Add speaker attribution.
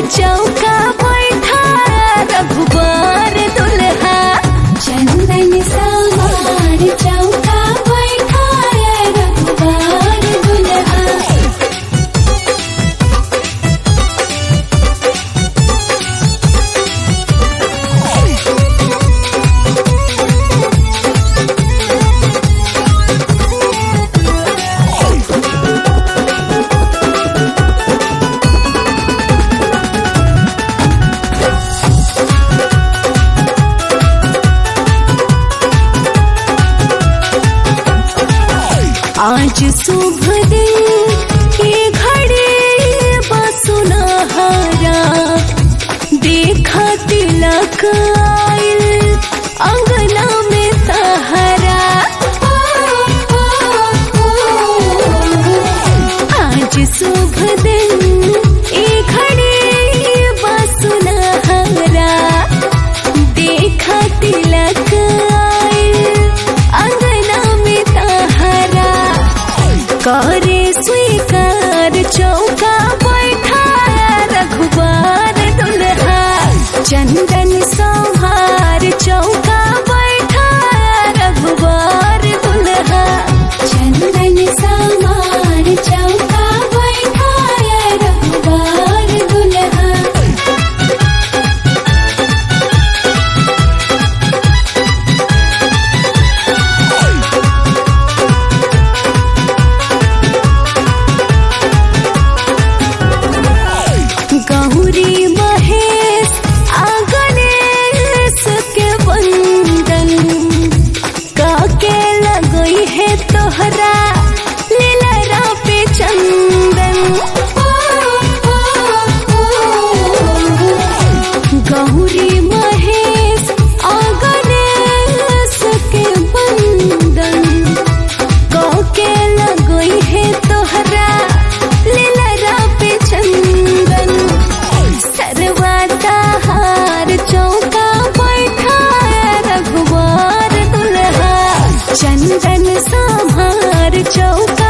Speaker 1: चौका बैठा रघुबर दुल्हा
Speaker 2: चंदन सवार चौका बैठाया रघुबर दुल्हा
Speaker 1: आज शुभ दिन ये घड़ी बसुनहरा देखा तिलक आइल अंगना में तहरा आज शुभ दिन ये घड़ी बसुनहरा देखा तिलक आइल अंगना में तहरा करे स्वीकार चौका बैठा रघुबर दुल्हा चंदन सवार चौका बैठा रघुबर दुल्हा
Speaker 2: चंदन सवार चौका बैठाया रघुबर दुल्हा
Speaker 1: गौरी महेश आ गणेश के वंदन काके लगई है तोहरा लीलरा पे चंदन गौरी महेश आ गणेश के वंदन काके लगई है तोहरा लीलरा पे चंदन सरवाता हार चौका बैठा रघुवर दुल्हा चंदन संभार चौका